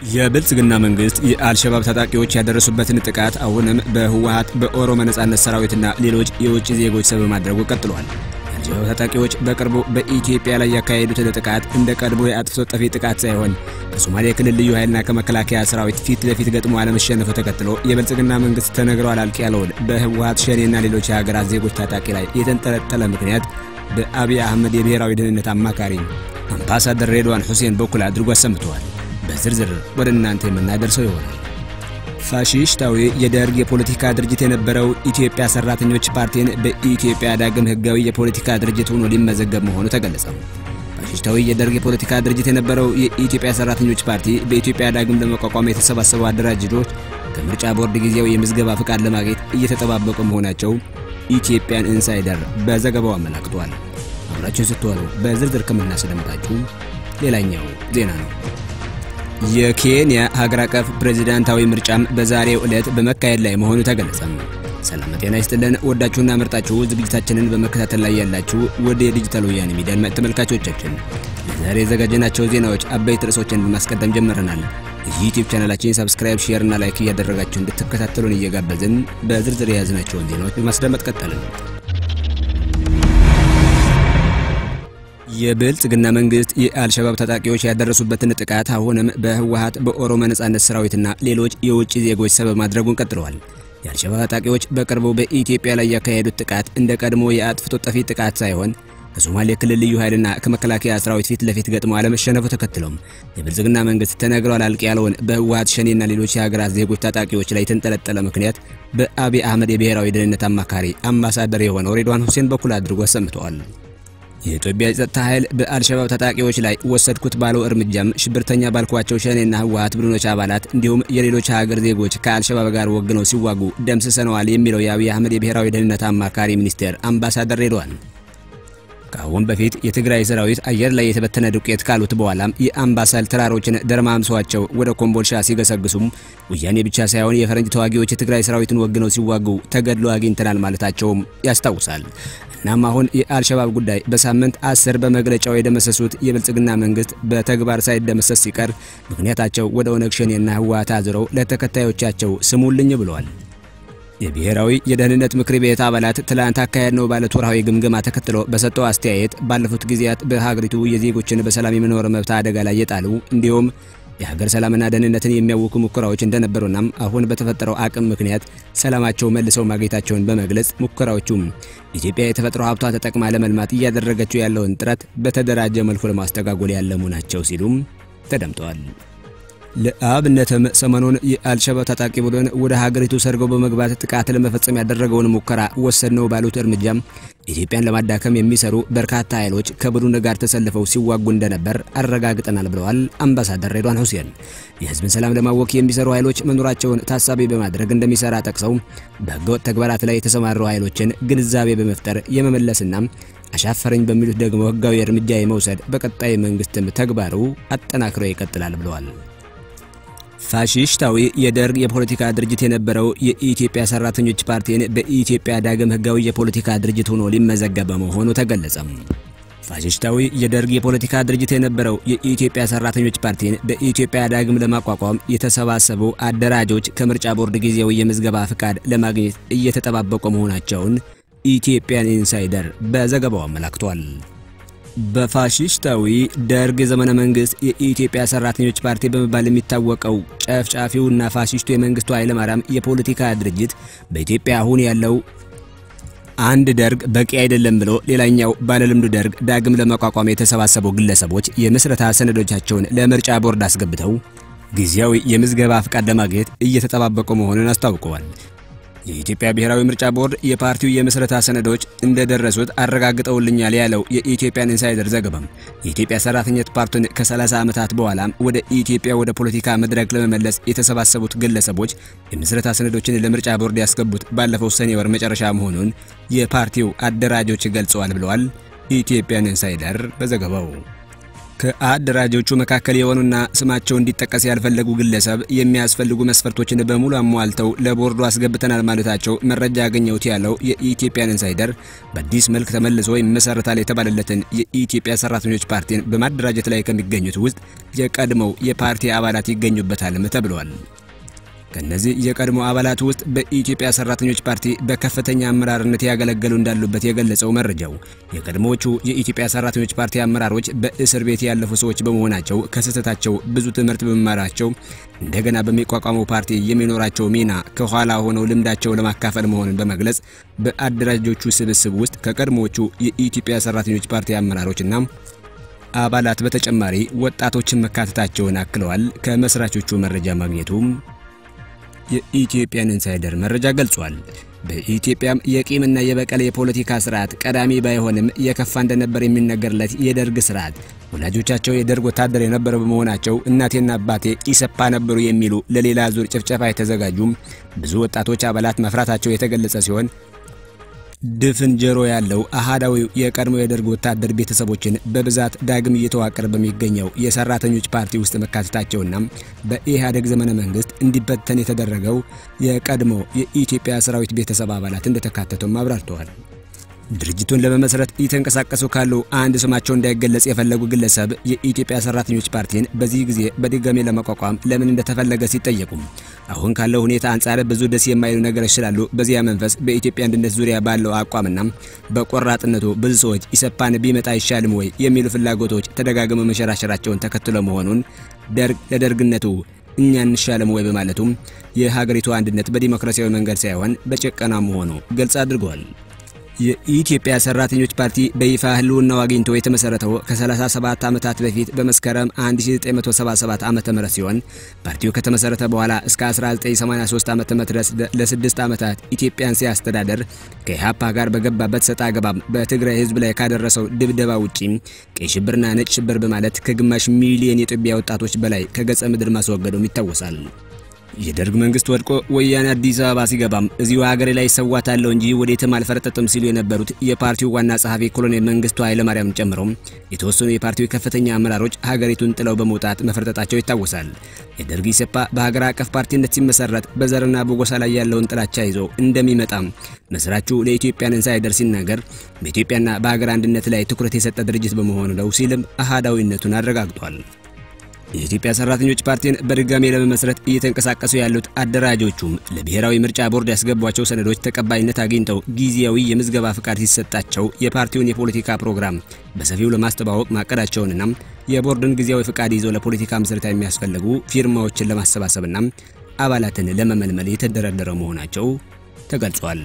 የብልጽግና መንግስት የአልሸባብ ታጣቂዎች ያደረሱበትን ጥቃት አሁንም በህወሀት በኦሮሞ ነጻነት ሰራዊትና ሌሎች የውጭ ዜጎች ሰበብ ማድረጉ ቀጥሏል። የአልሸባብ ታጣቂዎች በቅርቡ በኢትዮጵያ ላይ ያካሄዱትን ጥቃት እንደ ቀድሞ የአጥፍቶ ጠፊ ጥቃት ሳይሆን ከሶማሌ ክልል ልዩ ኃይልና ከመከላከያ ሰራዊት ፊት ለፊት ገጥሞ አለመሸነፉ ተከትሎ የብልጽግና መንግስት ተነግሯል አልቅ ያለውን በህወሀት ሸኔና ሌሎች የሀገራት ዜጎች ታጣቂ ላይ የተንጠለጠለ ምክንያት በአብይ አህመድ የብሔራዊ ደህንነት አማካሪ አምባሳደር ሬድዋን ሁሴን በኩል አድርጎ አሰምተዋል። በዝርዝር ወደ እናንተ የምናደርሰው ይሆናል። ፋሺስታዊ የደርግ የፖለቲካ ድርጅት የነበረው ኢትዮጵያ ሰራተኞች ፓርቲን በኢትዮጵያ ዳግም ህጋዊ የፖለቲካ ድርጅት ሆኖ ሊመዘገብ መሆኑ ተገለጸ። ፋሺስታዊ የደርግ የፖለቲካ ድርጅት የነበረው የኢትዮጵያ ሰራተኞች ፓርቲ በኢትዮጵያ ዳግም ለመቋቋም የተሰባሰቡ አደራጅቶች ከምርጫ ቦርድ ጊዜያዊ የምዝገባ ፍቃድ ለማግኘት እየተጠባበቁ መሆናቸው ኢትዮጵያን ኢንሳይደር በዘገባው አመላክቷል። አብራችሁን ስትሆኑ በዝርዝር ከምናስደምጣችሁ ሌላኛው ዜና ነው። የኬንያ ሀገር አቀፍ ፕሬዝዳንታዊ ምርጫም በዛሬው ዕለት በመካሄድ ላይ መሆኑ ተገለጸ። ሰላም ጤና ይስጥልን። ወዳችሁና መርጣችሁ ዝግጅታችንን በመከታተል ላይ ያላችሁ ወደ የዲጂታል ወያኔ ሚዲያ ተመልካቾቻችን ለዛሬ የዘጋጀናቸው ዜናዎች አበይት ርዕሶችን በማስቀደም ጀምረናል። ዩቲዩብ ቻናላችን ሰብስክራይብ፣ ሼር እና ላይክ እያደረጋችሁ እንድትከታተሉን እየጋበዝን በዝርዝር የያዝናቸውን ዜናዎች በማስደመጥ ቀጠልን። የብልጽግና መንግስት የአልሸባብ ታጣቂዎች ያደረሱበትን ጥቃት አሁንም በህወሀት በኦሮሞ ነጻነት ሰራዊትና ሌሎች የውጭ ዜጎች ሰበብ ማድረጉን ቀጥለዋል። የአልሸባብ ታጣቂዎች በቅርቡ በኢትዮጵያ ላይ ያካሄዱት ጥቃት እንደ ቀድሞ የአጥፍቶ ጠፊ ጥቃት ሳይሆን ከሶማሌ ክልል ልዩ ኃይልና ከመከላከያ ሰራዊት ፊት ለፊት ገጥሞ አለመሸነፉ ተከትሎም የብልጽግና መንግስት ተነግሯል አልቅ ያለውን በህወሀት ሸኔና ሌሎች የሀገራት ዜጎች ታጣቂዎች ላይ የተንጠለጠለ ምክንያት በአብይ አህመድ የብሔራዊ ደህንነት አማካሪ አምባሳደር የሆነው ሬድዋን ሁሴን በኩል አድርጎ አሰምተዋል። የኢትዮጵያ የጸጥታ ኃይል በአልሸባብ ታጣቂዎች ላይ ወሰድኩት ባለው እርምጃም ሽብርተኛ ባልኳቸው ሸኔና ህወሀት ቡድኖች አባላት እንዲሁም የሌሎች ሀገር ዜጎች ከአልሸባብ ጋር ወግነው ሲዋጉ ደምስሰነዋል የሚለው የአብይ አህመድ የብሔራዊ ደህንነት አማካሪ ሚኒስቴር አምባሳደር ሬድዋን ከአሁን በፊት የትግራይ ሰራዊት አየር ላይ የተበተነ ዱቄት ካሉት በኋላም የአምባሰል ተራሮችን ደርማምሰዋቸው ወደ ኮምቦልሻ ሲገሰግሱም ወያኔ ብቻ ሳይሆን የፈረንጅ ተዋጊዎች የትግራይ ሰራዊትን ወግነው ሲዋጉ ተገድሎ አግኝተናል ማለታቸውም ያስታውሳል። እናም አሁን የአልሸባብ ጉዳይ በሳምንት አስር በመግለጫው የደመሰሱት የብልጽግና መንግስት በተግባር ሳይደመሰስ ሲቀር ምክንያታቸው ወደ ኦነግ ሸኔና ህወሓት አዝረው ለተከታዮቻቸው ስሙልኝ ብለዋል። የብሔራዊ የደህንነት ምክር ቤት አባላት ትላንት አካሄድ ነው ባለት ወርሃዊ ግምገማ ተከትሎ በሰጠው አስተያየት ባለፉት ጊዜያት በሀገሪቱ የዜጎችን በሰላም የመኖር መብት አደጋ ላይ የጣሉ እንዲሁም የሀገር ሰላምና ደህንነትን የሚያውኩ ሙከራዎች እንደነበሩና አሁን በተፈጠረው አቅም ምክንያት ሰላማቸው መልሰው ማግኘታቸውን በመግለጽ ሙከራዎቹም ኢትዮጵያ የተፈጥሮ ሀብቷ ተጠቅማ ለመልማት እያደረገችው ያለውን ጥረት በተደራጀ መልኩ ለማስተጓጎል ያለሙ ናቸው ሲሉም ተደምጠዋል። ለአብነትም ሰሞኑን የአልሸባብ ታጣቂ ቡድን ወደ ሀገሪቱ ሰርገው በመግባት ጥቃት ለመፈጸም ያደረገውን ሙከራ ወሰድ ነው ባሉት እርምጃም ኢትዮጵያን ለማዳከም የሚሰሩ በርካታ ኃይሎች ከቡድኑ ጋር ተሰልፈው ሲዋጉ እንደነበር አረጋግጠናል ብለዋል አምባሳደር ሬድዋን ሁሴን። የህዝብን ሰላም ለማወክ የሚሰሩ ኃይሎች መኖራቸውን ታሳቢ በማድረግ እንደሚሰራ ጠቅሰው በህገወጥ ተግባራት ላይ የተሰማሩ ኃይሎችን ግንዛቤ በመፍጠር የመመለስና አሻፈረኝ በሚሉት ደግሞ ህጋዊ እርምጃ የመውሰድ በቀጣይ መንግስትም ተግባሩ አጠናክሮ ይቀጥላል ብለዋል። ፋሺስታዊ የደርግ የፖለቲካ ድርጅት የነበረው የኢትዮጵያ ሰራተኞች ፓርቲን በኢትዮጵያ ዳግም ህጋዊ የፖለቲካ ድርጅት ሆኖ ሊመዘገብ መሆኑ ተገለጸ። ፋሺስታዊ የደርግ የፖለቲካ ድርጅት የነበረው የኢትዮጵያ ሰራተኞች ፓርቲን በኢትዮጵያ ዳግም ለማቋቋም የተሰባሰቡ አደራጆች ከምርጫ ቦርድ ጊዜያዊ የምዝገባ ፍቃድ ለማግኘት እየተጠባበቁ መሆናቸውን ኢትዮጵያን ኢንሳይደር በዘገባው አመላክቷል። በፋሺስታዊ ደርግ ዘመነ መንግስት የኢትዮጵያ ሰራተኞች ፓርቲ በመባል የሚታወቀው ጨፍጫፊውና ፋሺስቱ የመንግስቱ ኃይለማርያም የፖለቲካ ድርጅት በኢትዮጵያ አሁን ያለው አንድ ደርግ በቂ አይደለም ብሎ ሌላኛው ባለልምዱ ደርግ ዳግም ለመቋቋም የተሰባሰቡ ግለሰቦች የምስረታ ሰነዶቻቸውን ለምርጫ ቦርድ አስገብተው ጊዜያዊ የምዝገባ ፍቃድ ለማግኘት እየተጠባበቁ መሆኑን አስታውቀዋል። የኢትዮጵያ ብሔራዊ ምርጫ ቦርድ የፓርቲው የምስረታ ሰነዶች እንደደረሱት አረጋግጠውልኛል ያለው የኢትዮጵያን ኢንሳይደር ዘገባም የኢትዮጵያ ሰራተኞች ፓርቲን ከ30 ዓመታት በኋላ ወደ ኢትዮጵያ ወደ ፖለቲካ መድረክ ለመመለስ የተሰባሰቡት ግለሰቦች የምስረታ ሰነዶችን ለምርጫ ቦርድ ያስገቡት ባለፈው ሰኔ ወር መጨረሻ መሆኑን የፓርቲው አደራጆች ገልጸዋል ብለዋል ኢትዮጵያን ኢንሳይደር በዘገባው። ከአደራጆቹ መካከል የሆኑና ስማቸው እንዲጠቀስ ያልፈለጉ ግለሰብ የሚያስፈልጉ መስፈርቶችን በሙሉ አሟልተው ለቦርዱ አስገብተናል ማለታቸው መረጃ ያገኘሁት ያለው የኢትዮጵያን ኢንሳይደር በአዲስ መልክ ተመልሶ ይመሰረታል የተባለለትን የኢትዮጵያ ሰራተኞች ፓርቲን በማደራጀት ላይ ከሚገኙት ውስጥ የቀድሞው የፓርቲ አባላት ይገኙበታልም ተብለዋል። ከነዚህ የቀድሞ አባላት ውስጥ በኢትዮጵያ ሰራተኞች ፓርቲ በከፍተኛ አመራርነት ያገለገሉ እንዳሉበት የገለጸው መረጃው የቀድሞዎቹ የኢትዮጵያ ሰራተኞች ፓርቲ አመራሮች በእስር ቤት ያለፉ ሰዎች በመሆናቸው ከስህተታቸው ብዙ ትምህርት በመማራቸው እንደገና በሚቋቋመው ፓርቲ የሚኖራቸው ሚና ከኋላ ሆነው ልምዳቸው ለማካፈል መሆኑን በመግለጽ በአደራጆቹ ስብስብ ውስጥ ከቀድሞዎቹ የኢትዮጵያ ሰራተኞች ፓርቲ አመራሮችና አባላት በተጨማሪ ወጣቶችን መካተታቸውን አክለዋል። ከመስራቾቹ መረጃ ማግኘቱም የኢትዮጵያን ኢንሳይደር መረጃ ገልጿል። በኢትዮጵያም የቂምና የበቀል የፖለቲካ ስርዓት ቀዳሚ ባይሆንም የከፋ እንደነበር የሚነገርለት የደርግ ስርዓት ወላጆቻቸው የደርግ ወታደር የነበረ በመሆናቸው እናቴና አባቴ ኢሰፓ ነበሩ የሚሉ ለሌላ ዙር ጭፍጨፋ የተዘጋጁም ብዙ ወጣቶች አባላት መፍራታቸው የተገለጸ ሲሆን ድፍን ጆሮ ያለው አሃዳዊው የቀድሞ የደርግ ወታደር ቤተሰቦችን በብዛት ዳግም እየተዋቀረ በሚገኘው የሰራተኞች ፓርቲ ውስጥ መካተታቸውና በኢህአዴግ ዘመነ መንግስት እንዲበተን የተደረገው የቀድሞ የኢትዮጵያ ሰራዊት ቤተሰብ አባላት እንደተካተቱም አብራርተዋል። ድርጅቱን ለመመስረት እየተንቀሳቀሱ ካሉ አንድ ስማቸው እንዳይገለጽ የፈለጉ ግለሰብ የኢትዮጵያ ሰራተኞች ፓርቲን በዚህ ጊዜ በድጋሜ ለመቋቋም ለምን እንደተፈለገ ሲጠየቁም አሁን ካለው ሁኔታ አንጻር ብዙ ደስ የማይሉ ነገሮች ስላሉ በዚያ መንፈስ በኢትዮጵያ አንድነት ዙሪያ ባለው አቋምና በቆራጥነቱ ብዙ ሰዎች ኢሰፓን ቢመጣ አይሻልም ወይ የሚሉ ፍላጎቶች ተደጋግመው መሸራሸራቸውን ተከትሎ መሆኑን ደርግ ለደርግነቱ እኛ እንሻለም ወይ በማለቱም የሀገሪቱ አንድነት በዲሞክራሲያዊ መንገድ ሳይሆን በጭቆና መሆኑ ግልጽ አድርገዋል። የኢትዮጵያ ሰራተኞች ፓርቲ በይፋ ህልውናው አግኝቶ የተመሰረተው ከ37 ዓመታት በፊት በመስከረም 1977 ዓመተ ምህረት ሲሆን ፓርቲው ከተመሰረተ በኋላ እስከ 1983 ዓመተ ምህረት ድረስ ለስድስት ዓመታት ኢትዮጵያን ሲያስተዳደር ከኢህአፓ ጋር በገባበት ሰጣ ገባም በትግራይ ህዝብ ላይ ካደረሰው ድብደባ ውጪ ቀይ ሽብርና ነጭ ሽብር በማለት ከግማሽ ሚሊዮን የኢትዮጵያ ወጣቶች በላይ ከገጸ ምድር ማስወገዱም ይታወሳል። የደርግ መንግስት ወድቆ ወያኔ አዲስ አበባ ሲገባም እዚሁ ሀገሬ ላይ ሰዋታለሁ እንጂ ወዴትም አልፈረጠጥም ሲሉ የነበሩት የፓርቲው ዋና ጸሐፊ ኮሎኔል መንግስቱ ኃይለማርያም ጨምሮ የተወሰኑ የፓርቲው ከፍተኛ አመራሮች ሀገሪቱን ጥለው በመውጣት መፈርጠጣቸው ይታወሳል። የደርግ ኢሰፓ በሀገር አቀፍ ፓርቲነት ሲመሰረት በዘርና በጎሳ ላይ ያለውን ጥላቻ ይዞ እንደሚመጣም መስራቹ ለኢትዮጵያን ኢንሳይደር ሲናገር በኢትዮጵያና በሀገር አንድነት ላይ ትኩረት የሰጠ ድርጅት በመሆኑ ነው ሲልም አሃዳዊነቱን አረጋግጧል። የኢትዮጵያ ሰራተኞች ፓርቲን በድጋሜ ለመመስረት እየተንቀሳቀሱ ያሉት አደራጆቹም ለብሔራዊ ምርጫ ቦርድ ያስገቧቸው ሰነዶች ተቀባይነት አግኝተው ጊዜያዊ የምዝገባ ፍቃድ ሲሰጣቸው የፓርቲውን የፖለቲካ ፕሮግራም በሰፊው ለማስተዋወቅ ማቀዳቸውንና የቦርድን ጊዜያዊ ፍቃድ ይዘው ለፖለቲካ ምስረታ የሚያስፈልጉ ፊርማዎችን ለማሰባሰብና አባላትን ለመመልመል የተደረደረ መሆናቸው ተገልጿል።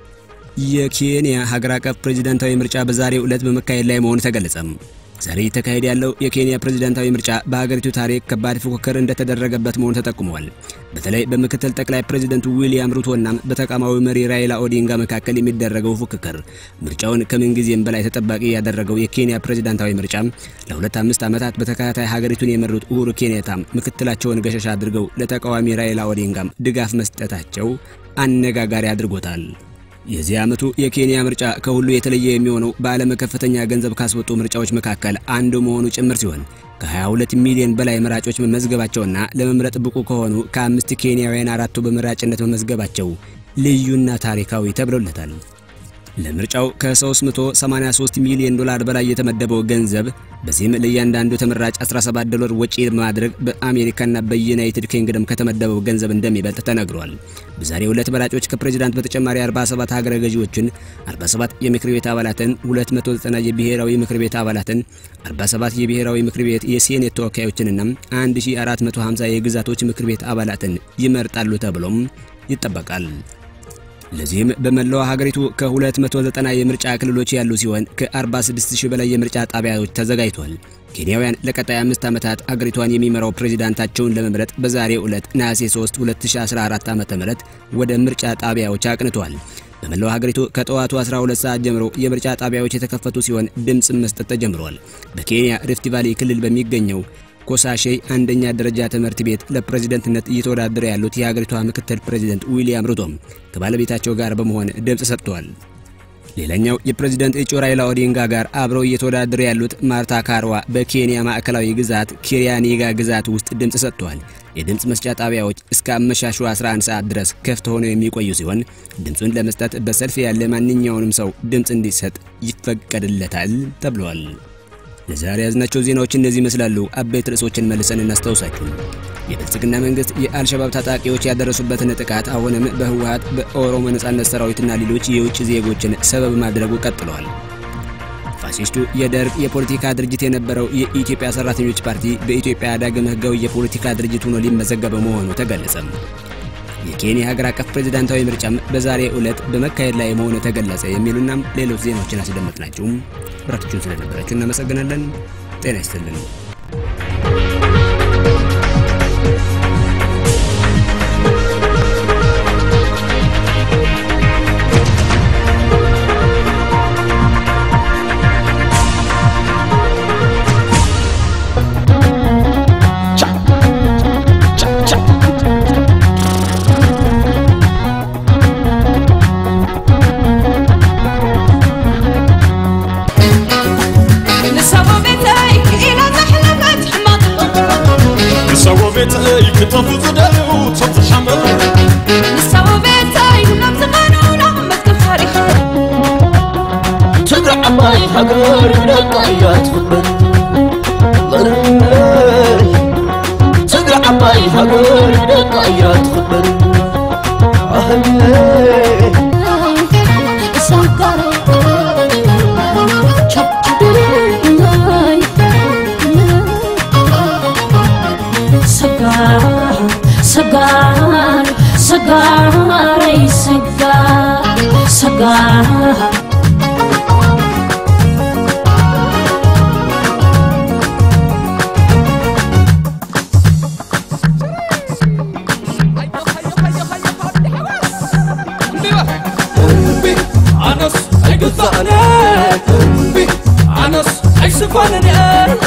የኬንያ ሀገር አቀፍ ፕሬዝዳንታዊ ምርጫ በዛሬው ዕለት በመካሄድ ላይ መሆኑ ተገለጸም። ዛሬ እየተካሄደ ያለው የኬንያ ፕሬዝዳንታዊ ምርጫ በሀገሪቱ ታሪክ ከባድ ፉክክር እንደተደረገበት መሆኑ ተጠቁሟል። በተለይ በምክትል ጠቅላይ ፕሬዝደንቱ ዊሊያም ሩቶና በተቃዋሚው መሪ ራይላ ኦዲንጋ መካከል የሚደረገው ፉክክር ምርጫውን ከምንጊዜም በላይ ተጠባቂ ያደረገው የኬንያ ፕሬዝዳንታዊ ምርጫ ለሁለት አምስት ዓመታት በተከታታይ ሀገሪቱን የመሩት ኡሁሩ ኬንያታ ምክትላቸውን ገሸሽ አድርገው ለተቃዋሚ ራይላ ኦዲንጋም ድጋፍ መስጠታቸው አነጋጋሪ አድርጎታል። የዚህ ዓመቱ የኬንያ ምርጫ ከሁሉ የተለየ የሚሆነው በዓለም ከፍተኛ ገንዘብ ካስወጡ ምርጫዎች መካከል አንዱ መሆኑ ጭምር ሲሆን ከ22 ሚሊዮን በላይ መራጮች መመዝገባቸውና ለመምረጥ ብቁ ከሆኑ ከአምስት ኬንያውያን አራቱ በመራጭነት መመዝገባቸው ልዩና ታሪካዊ ተብሎለታል። ለምርጫው ከ383 ሚሊዮን ዶላር በላይ የተመደበው ገንዘብ በዚህም ለእያንዳንዱ ተመራጭ 17 ዶላር ወጪ በማድረግ በአሜሪካና በዩናይትድ ኪንግደም ከተመደበው ገንዘብ እንደሚበልጥ ተነግሯል። በዛሬው ዕለት መራጮች ከፕሬዝዳንት በተጨማሪ 47 ሀገረ ገዢዎችን፣ 47 የምክር ቤት አባላትን፣ 290 የብሔራዊ ምክር ቤት አባላትን፣ 47 የብሔራዊ ምክር ቤት የሴኔት ተወካዮችንና 1450 የግዛቶች ምክር ቤት አባላትን ይመርጣሉ ተብሎም ይጠበቃል። ለዚህም በመላው ሀገሪቱ ከ290 የምርጫ ክልሎች ያሉ ሲሆን ከ46000 በላይ የምርጫ ጣቢያዎች ተዘጋጅቷል። ኬንያውያን ለቀጣይ አምስት ዓመታት አገሪቷን የሚመራው ፕሬዝዳንታቸውን ለመምረጥ በዛሬው ዕለት ነሐሴ 3 2014 ዓ.ም ወደ ምርጫ ጣቢያዎች አቅንተዋል። በመላው ሀገሪቱ ከጠዋቱ 12 ሰዓት ጀምሮ የምርጫ ጣቢያዎች የተከፈቱ ሲሆን ድምፅ መስጠት ተጀምሯል። በኬንያ ሪፍት ቫሊ ክልል በሚገኘው ኮሳሼ አንደኛ ደረጃ ትምህርት ቤት ለፕሬዝደንትነት እየተወዳደረ ያሉት የሀገሪቷ ምክትል ፕሬዝደንት ዊሊያም ሩቶም ከባለቤታቸው ጋር በመሆን ድምፅ ሰጥተዋል። ሌላኛው የፕሬዝዳንት እጩ ራይላ ኦዲንጋ ጋር አብረው እየተወዳደሩ ያሉት ማርታ ካርዋ በኬንያ ማዕከላዊ ግዛት ኪሪያኒጋ ግዛት ውስጥ ድምፅ ሰጥተዋል። የድምፅ መስጫ ጣቢያዎች እስከ አመሻሹ 11 ሰዓት ድረስ ክፍት ሆነው የሚቆዩ ሲሆን ድምፁን ለመስጠት በሰልፍ ያለ ማንኛውንም ሰው ድምፅ እንዲሰጥ ይፈቀድለታል ተብሏል። ለዛሬ ያዝናቸው ዜናዎች እነዚህ ይመስላሉ። አበይት ርዕሶችን መልሰን እናስታውሳችሁ። የብልጽግና መንግስት የአልሸባብ ታጣቂዎች ያደረሱበትን ጥቃት አሁንም በህወሓት በኦሮሞ ነጻነት ሰራዊትና ሌሎች የውጭ ዜጎችን ሰበብ ማድረጉ ቀጥለዋል። ፋሲስቱ የደርግ የፖለቲካ ድርጅት የነበረው የኢትዮጵያ ሰራተኞች ፓርቲ በኢትዮጵያ ዳግም ህጋዊ የፖለቲካ ድርጅት ሆኖ ሊመዘገበ መሆኑ ተገለጸ። የኬንያ ሀገር አቀፍ ፕሬዝዳንታዊ ምርጫም በዛሬ ዕለት በመካሄድ ላይ መሆኑ ተገለጸ። የሚሉና ሌሎች ዜናዎችን አስደመጥናችሁ። ብራችሁን ስለነበራችሁ እናመሰግናለን። ጤና ይስጥልን። ክተፉ ዝደልዩ ሶብቲ ሓመድ ንሳቡ ቤተይ ናብ ዝቐኑና መትከፋሪኻ ትግራይ ዓባይ ሃገር ደቃ እያ ትኽበር ትግራይ ዓባይ ሃገር ደቃ እያ ትኽበር ሰጋር ሰጋረይ ሰጋር ሰጋር ኣነስ ኣይግዛእነ ኣነስ ኣይስፋንን እየ